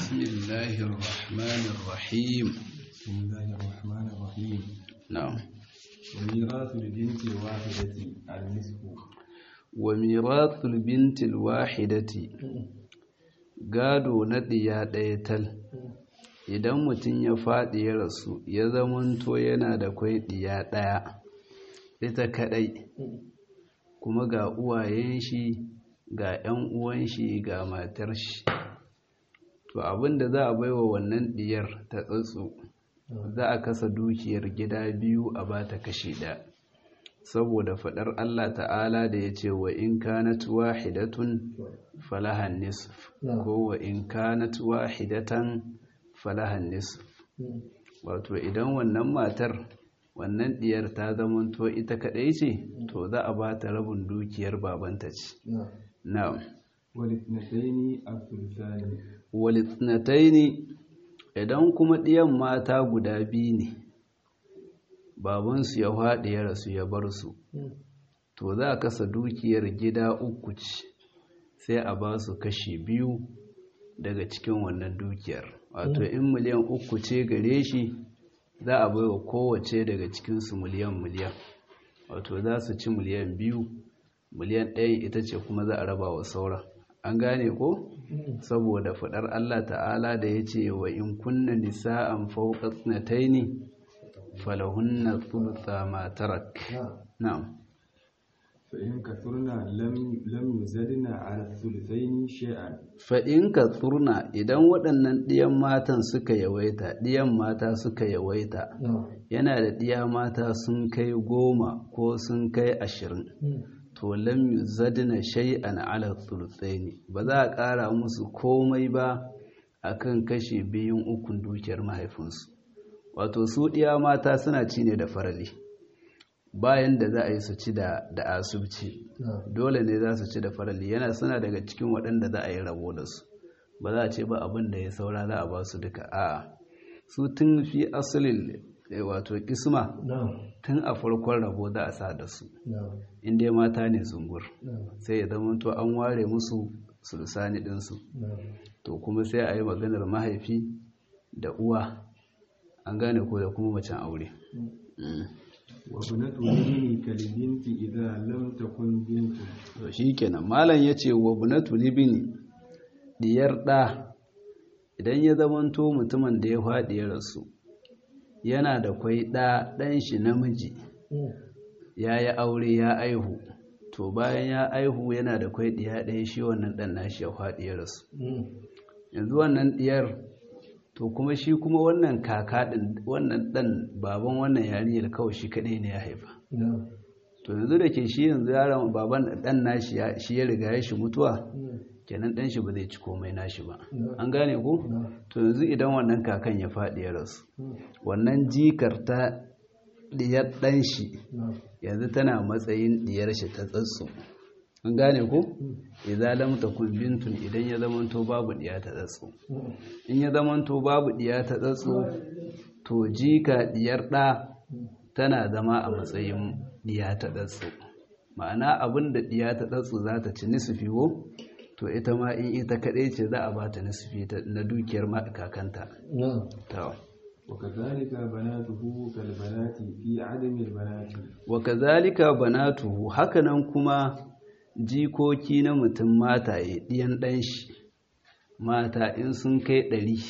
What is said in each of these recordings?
بسم الله الرحمن الرحيم بسم الله الرحمن الرحيم نعم وميراث البنت الواحدة النصف وميراث البنت الواحدة gado na ɗiya ɗaya tal idan mutum ya faɗi ya rasu ya zamanto yana da kwai ɗiya ɗaya ita kaɗai kuma ga uwayen shi ga 'yan uwan shi ga matar shi to abinda za a baiwa wannan ɗiyar ta tsatso za a kasa dukiyar gida biyu a ba ta kashi ɗaya saboda faɗar Allah ta'ala da ya ce wa in kanat wahidatun falahan nisf ko wa in kanat wahidatan falahan nisf wato idan wannan matar wannan diyar ta zamanto ita kadai ce to za a ba ta rabin dukiyar babanta ce na'am والاثنتين الثلثان walitnataini idan kuma diyan mata guda biyu ne babansu ya faɗi ya rasu ya bar su to za a kasa dukiyar gida uku ce sai a ba su kashi biyu daga cikin wannan dukiyar wato in miliyan uku ce gare shi za a bai wa kowace daga cikinsu miliyan miliyan wato za su ci miliyan biyu miliyan ɗaya ita ce kuma za a raba wa sauran an gane ko saboda faɗar allah ta'ala da ya ce wa in kunna nisa'an fauƙa tsinataini falahunna thulutha ma tarak na'am فإن كثرنا لم لم يزدنا على الثلثين شيئا fa'in ka tsurna idan waɗannan ɗiyan matan suka yawaita ɗiyan mata suka yawaita yana da ɗiya mata sun kai goma ko sun kai ashirin to lam yuzadna shay'an ala thuluthaini ba za a ƙara musu komai ba akan kashe biyun ukun dukiyar mahaifinsu wato su ɗiya mata suna ci ne da farali bayan da za a yi su ci da asubci dole ne za su ci da farali yana suna daga cikin waɗanda za a yi rabo da su ba za a ce ba abin da ya saura za a ba su duka a'a su tun fi asalin wato kisma tun a farkon rabo za a sa da su inda mata ne zungur sai ya zama to an ware musu sulsani ɗinsu to kuma sai a yi maganar mahaifi da uwa an gane ko da kuma macen aure وابنة الابن كالبنت إذا لم تكن بنت to shikenan malam yace wa bunatu libini diyar da idan ya zamanto mutumin da ya faɗi ya rasu yana da kwai ɗa ɗan shi namiji ya yi aure ya aihu to bayan ya aihu yana da kwai ɗiya ɗaya shi wannan ɗan nashi ya faɗi ya rasu yanzu wannan ɗiyar to kuma shi kuma wannan kaka ɗin wannan ɗan baban wannan yarinyar kawai shi kaɗai ne ya haifa to yanzu da ke shi yanzu yaron baban ɗan nashi shi ya riga ya shi mutuwa kenan ɗan shi ba zai ci komai nashi ba an gane ko to yanzu idan wannan kakan ya faɗi ya rasu wannan jikar ta diyar ɗan shi yanzu tana matsayin diyar shi ta tsatsu an gane ko idan lam takun bintun idan ya zamanto babu diya ta tsatsu in ya zamanto babu diya ta tsatsu to jika diyar ɗa tana zama a matsayin diya ta tsatsu ma'ana abin da diya ta tsatsu za ta ci nisufi wo to ita ma in ita kaɗai ce za a ba ta nisufi na dukiyar kakanta وكذلك بناته كالبنات في عدم البنات وكذلك بناته hakanan kuma jikoki na mutum mataye ɗiyan ɗan shi mata in sun kai ɗari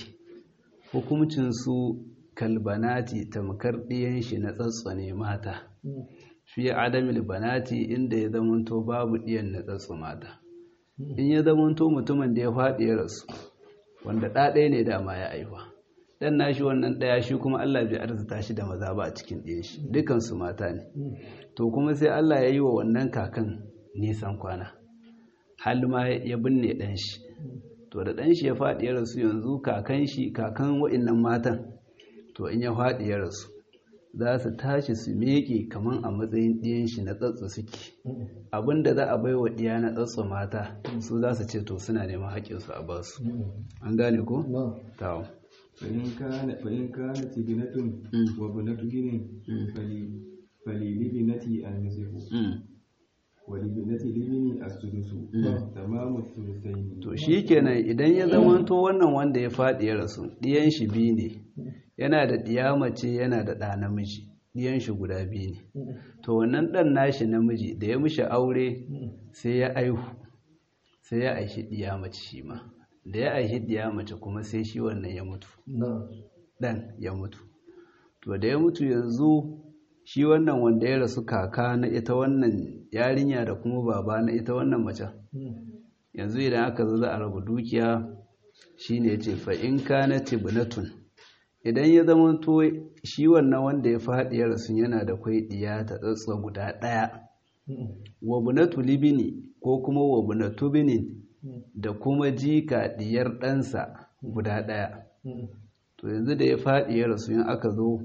hukumcinsu kalbanati tamkar ɗiyan shi na tsatsone mata fi adamil banati inda ya zamanto babu ɗiyan na tsatso mata in ya zamanto mutumin da ya faɗi ya rasu wanda ɗaɗaya ne dama ya aiwa ɗan nashi wannan ɗaya shi kuma Allah bai arzuta shi da maza ba a cikin ɗiyan shi dukansu mata ne to kuma sai Allah ya yi wa wannan kakan nisan kwana hal ma ya binne ɗan shi to da ɗan shi ya faɗi ya rasu yanzu kakan shi kakan wa'innan matan to in ya faɗi ya rasu za su tashi su miƙe kamar a matsayin ɗiyan shi na tsatsu suke abinda za a bai wa ɗiya na tsatsu mata su za su ce to suna neman haƙƙinsu a basu an gane ko? tawo فإن كان فإن كانت ابنة وابنة ابن فلي فللابنة النصف ولبنة الابن السدس تمام الثلثين to shi kenan idan ya zamanto wannan wanda ya faɗi ya rasu ɗiyan shi biyu ne yana da ɗiya mace yana da ɗa namiji ɗiyan shi guda biyu ne to wannan ɗan nashi namiji da ya mishi aure sai ya aihu sai ya aishi ɗiya mace shi ma da ya aishi ɗiya mace kuma sai shi wannan ya mutu ɗan ya mutu to da ya mutu yanzu shi wannan wanda ya rasu kaka na ita wannan yarinya da kuma baba na ita wannan macen yanzu idan aka zo za a rabu dukiya shine yace fa in kana tibnatun idan ya zama to shi wannan wanda ya faɗi ya rasu yana da kwai diya ta tsatsa guda ɗaya wa bunatu libini ko kuma wa bunatu binin da kuma jika diyar ɗansa guda ɗaya to yanzu da ya faɗi ya rasu in aka zo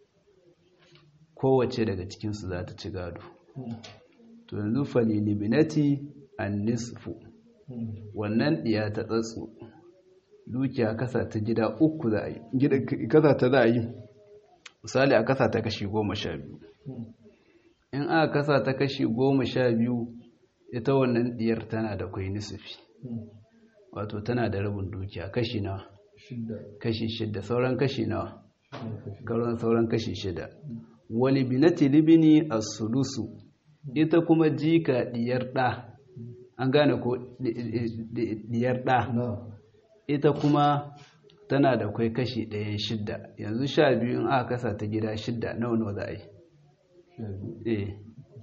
kowace daga cikinsu za ta ci gado to yanzu falilibinati an nisfu wannan ɗiya ta tsatsu dukiya kasa ta gida uku za a yi kasa ta za a yi misali a kasa ta kashi goma sha biyu in aka kasa ta kashi goma sha biyu ita wannan ɗiyar tana da kwai nisufi wato tana da rabin dukiya kashi nawa kashi shida sauran kashi nawa sauran kashi shida wali binati libini as-sulusu ita kuma jika diyar ɗa an gane ko diyar ɗa ita kuma tana da kwai kashi ɗayan shidda yanzu sha biyu in aka kasa ta gida shidda nawa nawa za a yi eh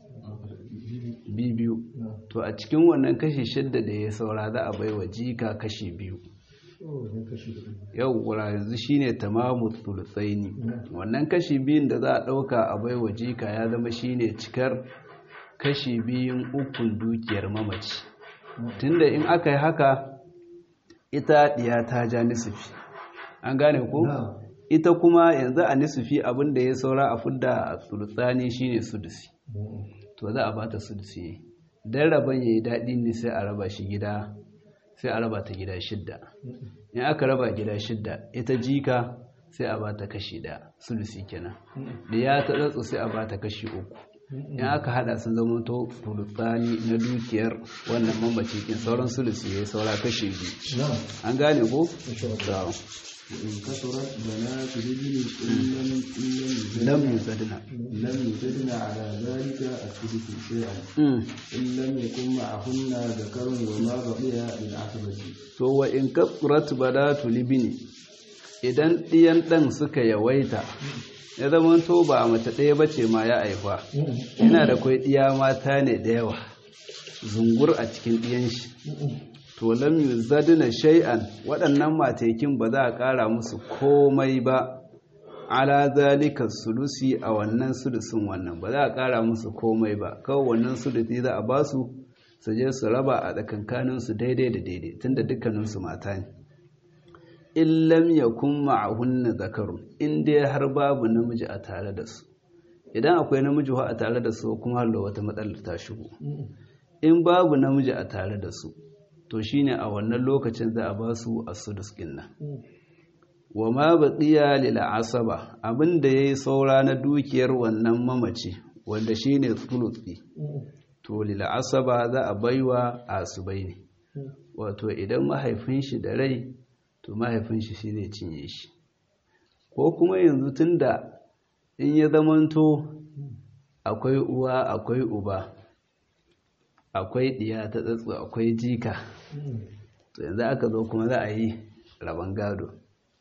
biyu to a cikin wannan kashi shidda da ya saura za a bai wa jika kashi biyu yau wura yanzu shine tamamu thulutsaini wannan kashi biyun da za a ɗauka a bai wa jika ya zama shine cikar kashi biyun ukun dukiyar mamaci tunda in aka yi haka ita ɗiya ta ja nisufi an gane ko ita kuma yanzu a nisufi abinda ya saura a fudda a thulutsani shine sudusi to za a bata sudusi dan rabon yayi daɗi ne sai a raba shi gida sai a raba ta gida shidda in aka raba gida shidda ita jika sai a bata kashi ɗaya sulusi kenan da ya ta tsatsu sai a bata kashi uku in aka hada sun zama to fulutani na dukiyar wannan mamaci kin sauran sulusi ya saura kashi biyu an gane ko? in kasurat banatu rijli illam lam yuzadna lam yuzadna ala dhalika as-sudusu shay'an illam yakun ma'ahunna dhakarun wa ma baqiya lil asabati to wa in kasurat banatu libni idan ɗiyan ɗan suka yawaita ya zama to ba mace ɗaya ba ce ma ya haifa yana da kwai ɗiya mata ne da yawa zungur a cikin ɗiyan shi to lam yuzadna shay'an waɗannan matekin ba za a ƙara musu komai ba ala zalika sulusi a wannan sulusin wannan ba za a ƙara musu komai ba kawai wannan sulusi za a basu su je su raba a tsakankaninsu daidai da daidai tunda dukkaninsu mata ne in lam yakun ma'ahunna zakarun in dai har babu namiji a tare da su idan akwai namiji a tare da su kuma har da wata matsalar ta shigo in babu namiji a tare da su to shine a wannan lokacin za a ba su as-sudus nan wa ma baqiya lil asaba abinda yayi saura na dukiyar wannan mamaci wanda shine thuluthi to lil asaba za a baiwa asubai ne wato idan mahaifin shi da rai to mahaifin shi shi zai cinye shi ko kuma yanzu tunda in ya zamanto akwai uwa akwai uba akwai ɗiya ta tsatsu akwai jika to yanzu aka zo kuma za a yi rabon gado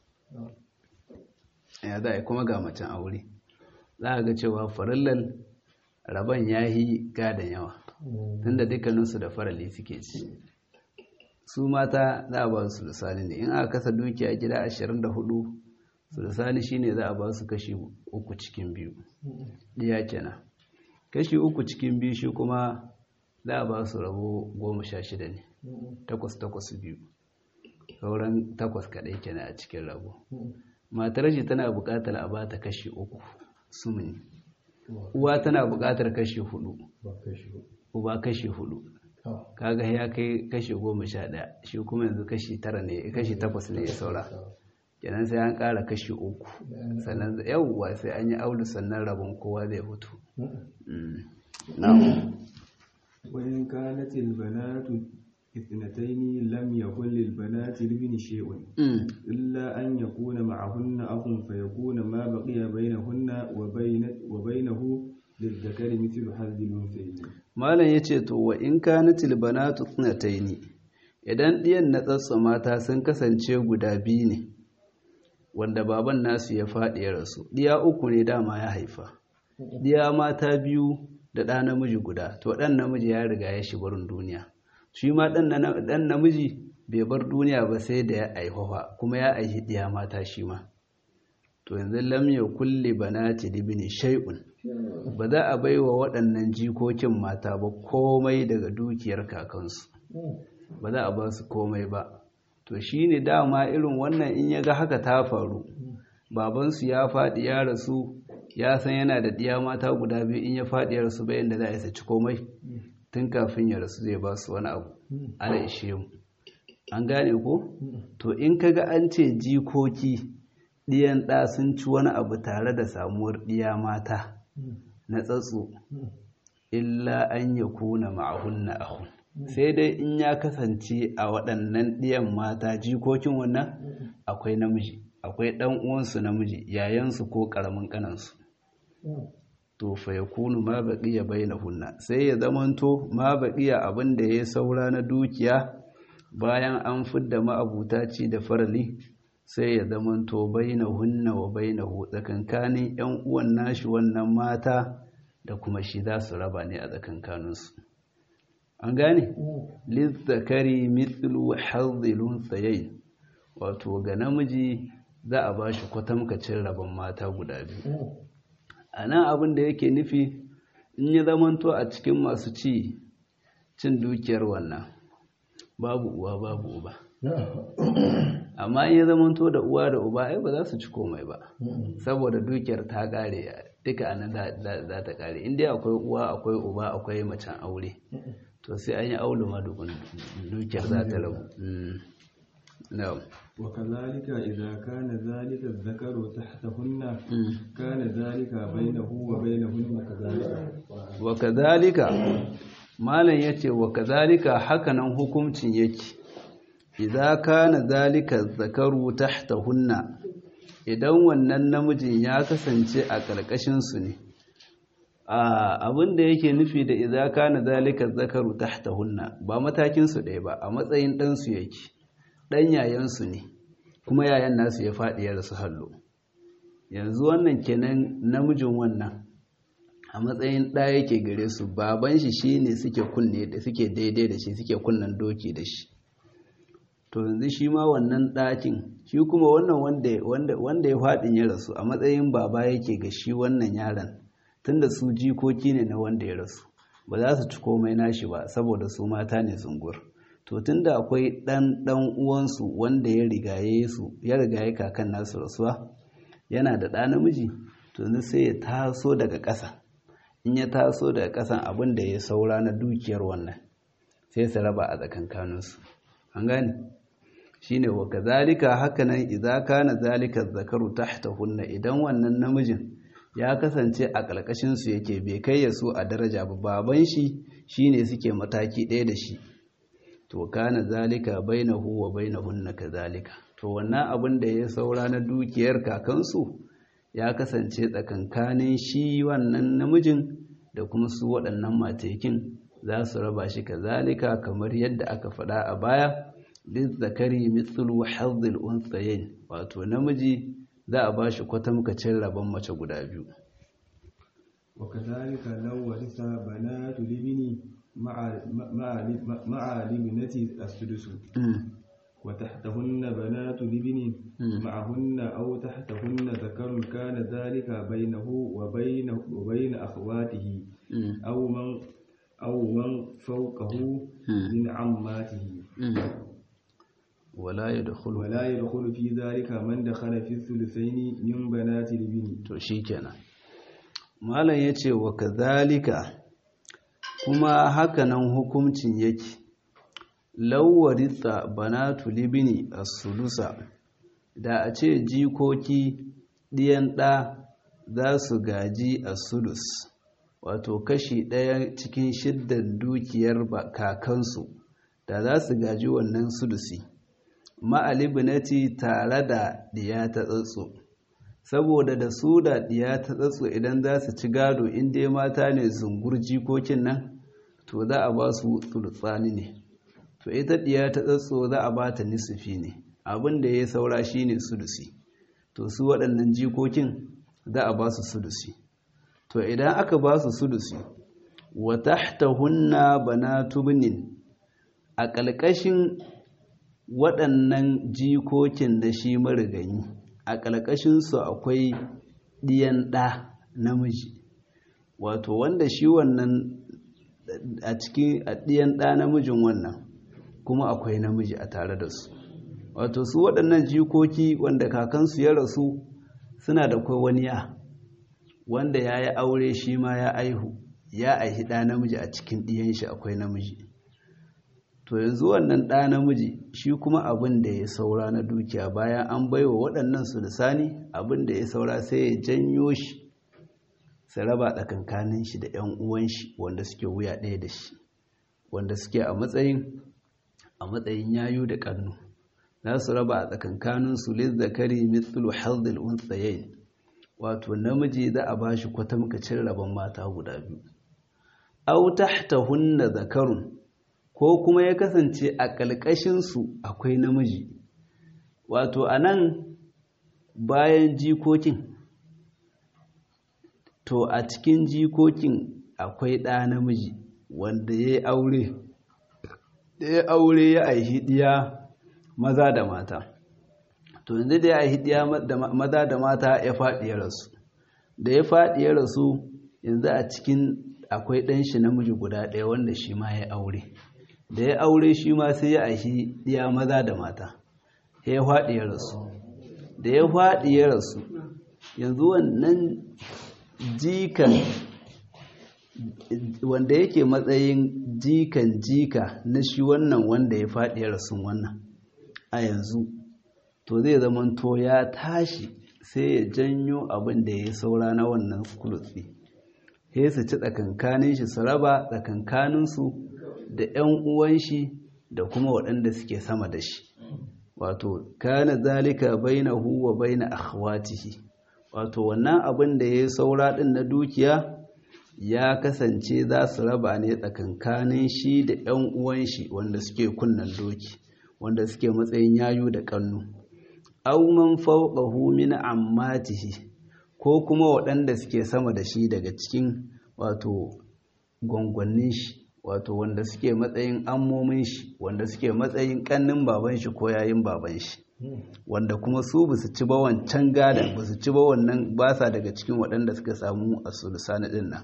ya za a yi kuma ga macen aure za a ga cewa farillal rabon ya yi gadon yawa tunda dukkaninsu da farali suke ci su mata za a ba su lisani ne in aka kasa dukiya gida 24 su lisani shine za a ba su kashi uku cikin biyu ɗiya kenan kashi uku cikin biyu shi kuma za a ba su rabo goma sha shida ne takwas takwas biyu sauran takwas kaɗai kenan a cikin rabo matar shi tana buƙatar a ba ta kashi uku sumuni uwa tana buƙatar kashi hudu uba kashi hudu kaga ya kai kashi goma sha ɗaya shi kuma yanzu kashi tara ne kashi takwas ne ya saura kenan sai an ƙara kashi uku sannan yawwa sai an yi aulu sannan rabon kowa zai hutu na'am وإن كانت البنات اثنتين لم يكن للبنات لابن شيء إلا أن يكون معهن أخ فيكون ما بقي بينهن وبين وبينه للذكر مثل حظ الأنثيين malam yace to wa in kanatil banatu thnataini idan ɗiyan na tsatsa mata sun kasance guda biyu ne wanda baban nasu ya faɗi ya rasu ɗiya uku ne dama ya haifa ɗiya mata biyu da ɗa namiji guda to ɗan namiji ya riga ya shi barin duniya shi ma ɗan namiji bai bar duniya ba sai da ya aihuwa kuma ya aihi ɗiya mata shi ma to yanzu lam ya kulle banati libni shay'un ba za a bai wa waɗannan jikokin mata ba komai daga dukiyar kakansu ba za a ba su komai ba to shi ne dama irin wannan in ya ga haka ta faru babansu ya faɗi ya rasu ya san yana da ɗiya mata guda biyu in ya faɗi ya rasu bayan da za a isa ci komai tun kafin ya rasu zai ba su wani abu ana ishe mu an gane ko to in ka ga an ce jikoki ɗiyan ɗa sun ci wani abu tare da samuwar ɗiya mata na tsatso illa an ya kuna ma'ahunna ahun sai dai in ya kasance a waɗannan ɗiyan mata jikokin wannan akwai namiji akwai ɗan uwansu namiji yayansu ko ƙaramin ƙanansu to fa ya kunu ma baƙiya bai na hunna sai ya zamanto ma baƙiya abin da ya saura na dukiya bayan an fidda ma'abuta ci da farali sai ya zamanto baina hunna wa baina hu tsakankanin yan uwan nashi wannan mata da kuma shi za su raba ne a tsakankaninsu an gane lizzakari mithlu hazzilun tsayayi wato ga namiji za a ba shi kwatamkacin rabon mata guda biyu a nan abin da yake nufi in ya zamanto a cikin masu ci cin dukiyar wannan babu uwa babu uba amma in ya zamanto da uwa da uba ai ba za su ci komai ba saboda dukiyar ta kare duka anan za ta kare inda akwai uwa akwai uba akwai macen aure to sai an yi aulu ma dukiyar za ta rabu na'am وكذلك إذا كان ذلك الذكر تحتهن كان ذلك بينه وبينهن كذلك وكذلك malam yace wa kadhalika hakanan hukuncin yake idza kana zalika zakaru tahtahunna idan wannan namijin ya kasance a karkashin su ne abin da yake nufi da idza kana zalika zakaru tahtahunna ba matakin su ɗaya ba a matsayin dan su yake dan yayan su ne kuma yayan nasu ya faɗi ya rasu hallo yanzu wannan kenan namijin wannan a matsayin ɗa yake gare su baban shi shine suke kunne da suke daidai da shi suke kunnan doki da shi to yanzu shi ma wannan ɗakin shi kuma wannan wanda ya faɗin ya rasu a matsayin baba yake ga shi wannan yaron tunda su jikoki ne na wanda ya rasu ba za su ci komai nashi ba saboda su mata ne zungur to tunda akwai ɗan ɗan uwansu wanda ya rigaye su ya rigaye kakan nasu rasuwa yana da ɗa namiji to yanzu sai ya taso daga ƙasa in ya taso daga ƙasan abin da ya saura na dukiyar wannan sai su raba a tsakankaninsu an gane shine wa kazalika hakanan idza kana zalika zakaru tahtahunna idan wannan namijin ya kasance a ƙarƙashin su yake bai kai ya su a daraja ba baban shi shine suke mataki ɗaya da shi to kana zalika bainahu wa bainahunna kazalika to wannan abin da ya saura na dukiyar kakansu ya kasance tsakankanin shi wannan namijin da kuma su waɗannan matekin za su raba shi kazalika kamar yadda aka faɗa a baya lizzakari mithlu hazzil unthayayn wato namiji za a bashi kwatamkacin rabon mace guda biyu وكذلك لو ورث بنات الابن مع مع مع الابنة السدس وتحتهن بنات الابن معهن أو تحتهن ذكر كان ذلك بينه وبين وبين أخواته أو من أو من فوقه من عماته ولا يدخل ولا يدخل في ذلك من دخل في الثلثين من بنات الابن to shikenan malam yace wa kadhalika kuma hakanan hukuncin yake lawarisa banatu libini as-sulusa da a ce jikoki ɗiyan ɗa za su gaji as-sulus wato kashi ɗaya cikin shiddan dukiyar kakansu da za su gaji wannan sudusi ma'alibinati tare da diya ta tsatso saboda da su da diya ta tsatso idan za su ci gado inda mata ne zungur jikokin nan to za a ba su tsultsani ne to ita diya ta tsatso za a ba ta nisufi ne abin da ya saura shi ne sudusi to su waɗannan jikokin za a ba su sudusi to idan aka ba su sudusi wa tahtahunna banatu binin a ƙalƙashin waɗannan jikokin da shi marigayi a ƙalƙashinsu akwai ɗiyan ɗa namiji wato wanda shi wannan a cikin ɗiyan ɗa namijin wannan kuma akwai namiji a tare da su wato su waɗannan jikoki wanda kakansu ya rasu suna da kwai wani ya wanda ya yi aure shi ma ya aihu ya aihi ɗa namiji a cikin ɗiyan shi akwai namiji to yanzu wannan ɗa namiji shi kuma abin da ya saura na dukiya bayan an baiwa waɗannan su lisani abin da ya saura sai ya janyo shi su raba tsakankanin shi da 'yan uwan shi wanda suke wuya ɗaya da shi wanda suke a matsayin a matsayin yayu da ƙannu za su raba a tsakankanin su lizzakari mithlu hadhil unthayayn wato namiji za a bashi kwatamkacin rabon mata guda biyu aw tahtahunna zakarun ko kuma ya kasance a ƙalƙashin su akwai namiji wato anan bayan jikokin to a cikin jikokin akwai ɗa namiji wanda ya yi aure ya aure ya aihi ɗiya maza da mata to yanzu da ya aihi ɗiya maza da mata ya faɗi ya rasu da ya faɗi ya rasu yanzu a cikin akwai ɗan shi namiji guda ɗaya wanda shi ma ya aure da ya aure shi ma sai ya aihi ɗiya maza da mata ya faɗi ya rasu da ya faɗi ya rasu yanzu wannan jikan wanda yake matsayin jikan jika na shi wannan wanda ya faɗi rasun wannan a yanzu to zai zama to ya tashi sai ya janyo abin da ya saura na wannan kulutsi sai su ci tsakankanin shi su raba tsakankaninsu da 'yan uwan shi da kuma waɗanda suke sama da shi wato kana zalika bainahu wa baina akhwatihi wato wannan abin da ya saura ɗin na dukiya ya kasance za su raba ne tsakankanin shi da 'yan uwan shi wanda suke kunnan doki wanda suke matsayin yayu da kannu auman fawqahu min ammatihi ko kuma waɗanda suke sama da shi daga cikin wato gwangwannin shi wato wanda suke matsayin ammomin shi wanda suke matsayin kannin baban shi ko yayin baban shi wanda kuma su ba su ci ba wancan gada ba su ci ba wannan ba sa daga cikin waɗanda suka samu a sulusani ɗin nan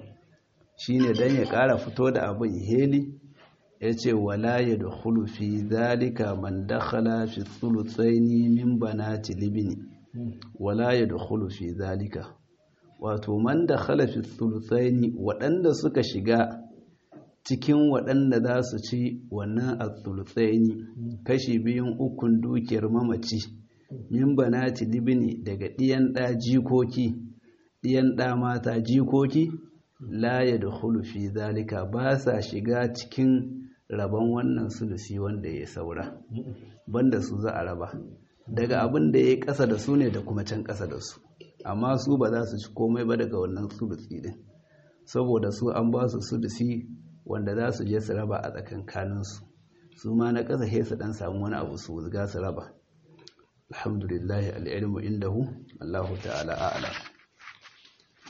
shi ne don ya ƙara fito da abin heli ya ce wala ya da fi zalika man dakhala fi sulusani min banati libini wala ya da fi zalika wato man dakhala fi sulusani waɗanda suka shiga cikin waɗanda za su ci wannan al-thulutsaini kashi biyun ukun dukiyar mamaci min banati libni daga ɗiyan ɗa jikoki ɗiyan ɗa mata jikoki la ya da fi zalika ba sa shiga cikin rabon wannan sulusi wanda ya saura banda su za a raba daga abin da ya yi ƙasa da su ne da kuma can ƙasa da su amma su ba za su ci komai ba daga wannan sulusi din saboda su an ba su sulusi wanda za su je su raba a tsakankaninsu su ma na ƙasa he su ɗan samu wani abu su ga su raba alhamdulillahi al'ilmu indahu allahu ta'ala a'ala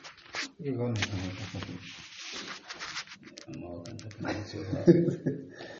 amma wakanta kan cewa